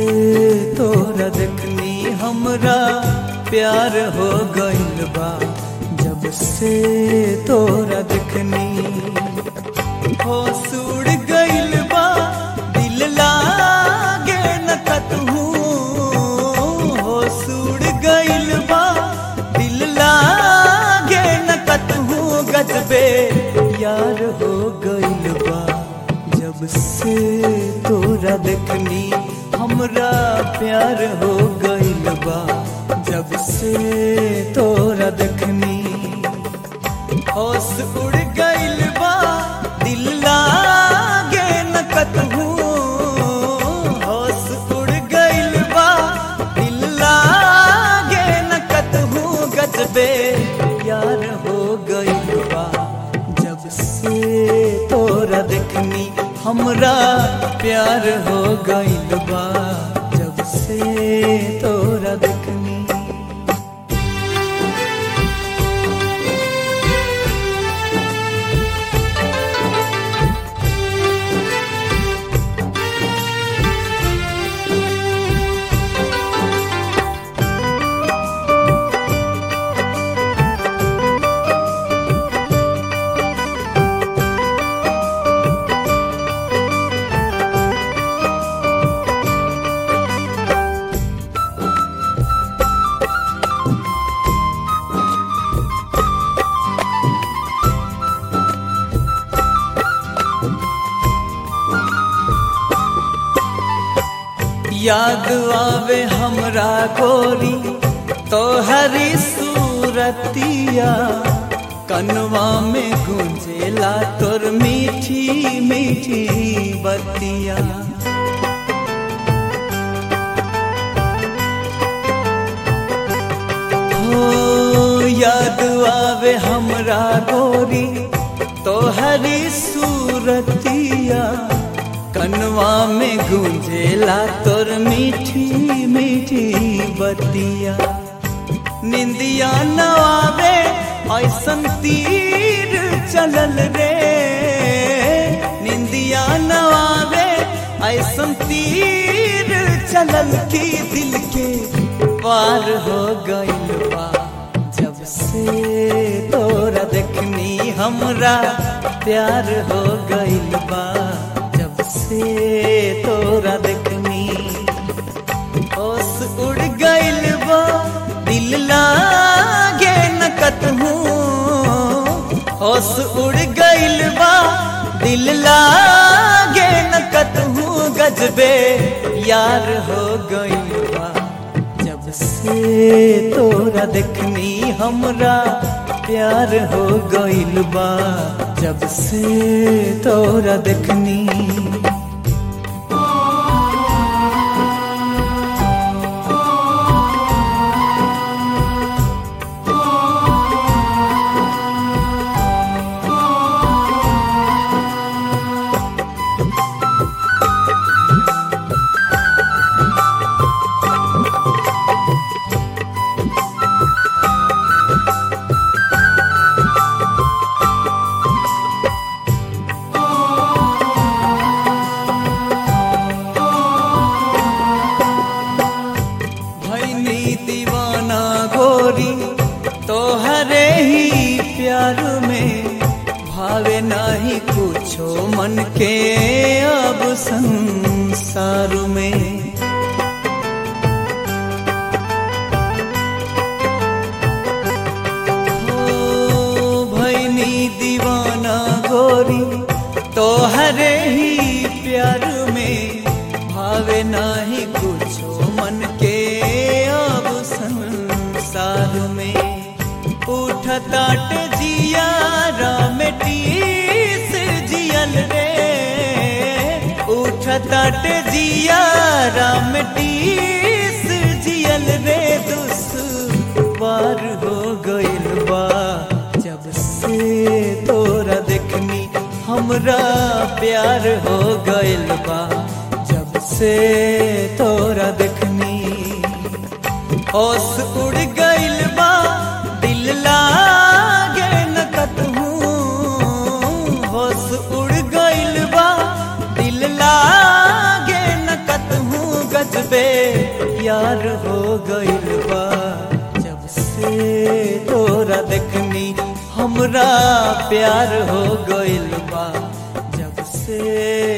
तोरा देखनी हमरा प्यार हो गइल बा जब से तोरा देखनी हो सुड़ गइल बा दिल लागे न कतहू हो सुड़ गइल बा दिल लागे न कतहू गजबे यार हो गइल बा जब से तोरा देखनी हमरा प्यार हो गइल बा जब से तोरा देखनी होश उड़ गइल बा दिल लागे न कतहू होश उड़ गइल बा दिल लागे न कतहू गजबे यार हो गइल बा जब से तोरा देखनी हमरा प्यार हो गइल बा जब से तोरा देखनी याद आवे हमरा गोरी तोहरी सूरतिया कनवा में गुंजेला तोर मीठी मीठी बतिया हो याद आवे हमरा गोरी तोहरी सूरतिया कनवा में गूंजेला तोर मीठी मीठी बतिया निंदिया नवावे ऐसन तीर चलल रे निंदिया नवावे ऐसन तीर चलल की दिल के पार हो गइल बा जब से तोरा देखनी हमरा प्यार हो गइल बा जब से तोरा देखनी होश उड़ गइल बा दिल लागे न कतहू होश उड़ गइल बा दिल लागे न कतहू गजबे यार हो गइल बा जब से तोरा देखनी हमरा प्यार हो गइल बा जब से तोरा देखनी भैनी दीवाना गोरी तोहरे ही प्यार में भावे नाही कुछो मन के अब संसार में हो भैनी दीवाना गोरी तोहरे ही प्यार में भावे नाही कुछो मन के अब संसार में उठताट जिया रामटीस जियल रे उठताट जिया रामटीस जियल रे दुश्वार हो गइल बा जब से तोरा देखनी हमरा प्यार हो गइल बा जब से तोरा देखनी होश उड़ गइल बा दिल लागे न कतहू होश उड़ गइल बा दिल लागे न कतहू गजबे प्यार हो गइल बा जब से तोरा देखनी हमरा प्यार हो गइल बा जब से